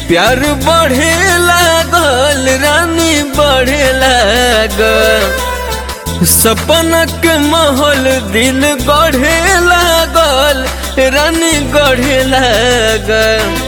प्यार बढ़े लागल रानी बढ़े लागल सपनक महल दिल गढ़े लागल रानी गढ़े लागल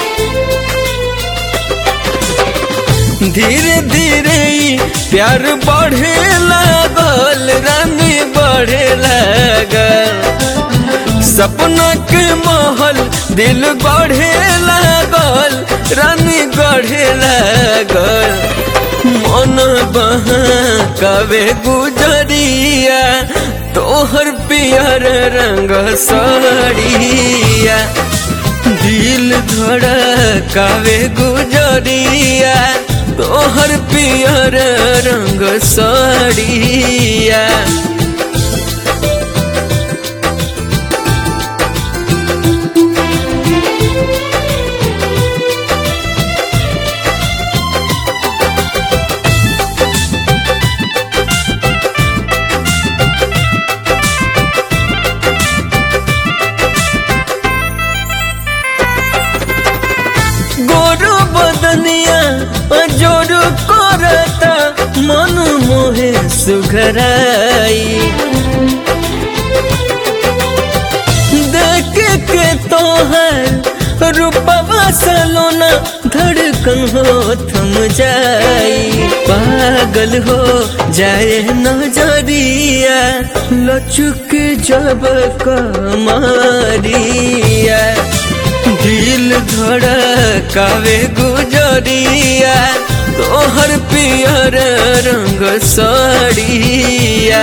धीरे धीरे ई प्यार बढ़े लागल रानी बढ़े लागल सपना के महल दिल गढ़े लागल रानी गढ़े लागल मन बहा कवे गुजरिया तोहर पियर रंग साड़िया दिल धड़कावे गुजरिया तोहर पियर रंग साड़िया गोरु बदनिया जोर करता मन मोहे सुघराई देख के तोहर रूपवा सलोना धड़कन हो थम जाई पागल हो जाए नजरिया लचुक जब कमारिया दिल धड़कावे गुजरिया तोहर पियर रंग साड़िया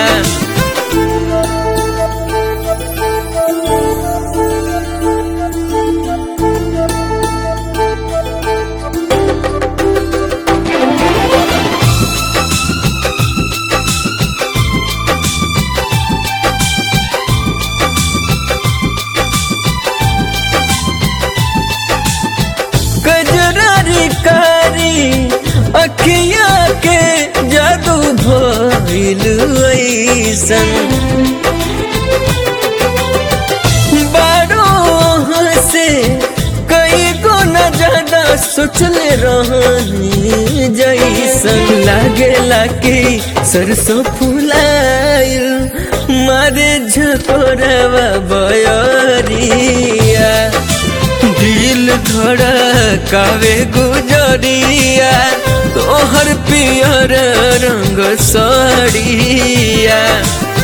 कजरारी कारी अखिया के जादू भइल ऐसन बारो से कई गो न ज्यादा सोचले रहनी जैसन लागेला कि सरसों फुलाइल मारे झकोरवा बयरिया दिल धड़कावे गुजरिया तोहर पियर रंग साड़िया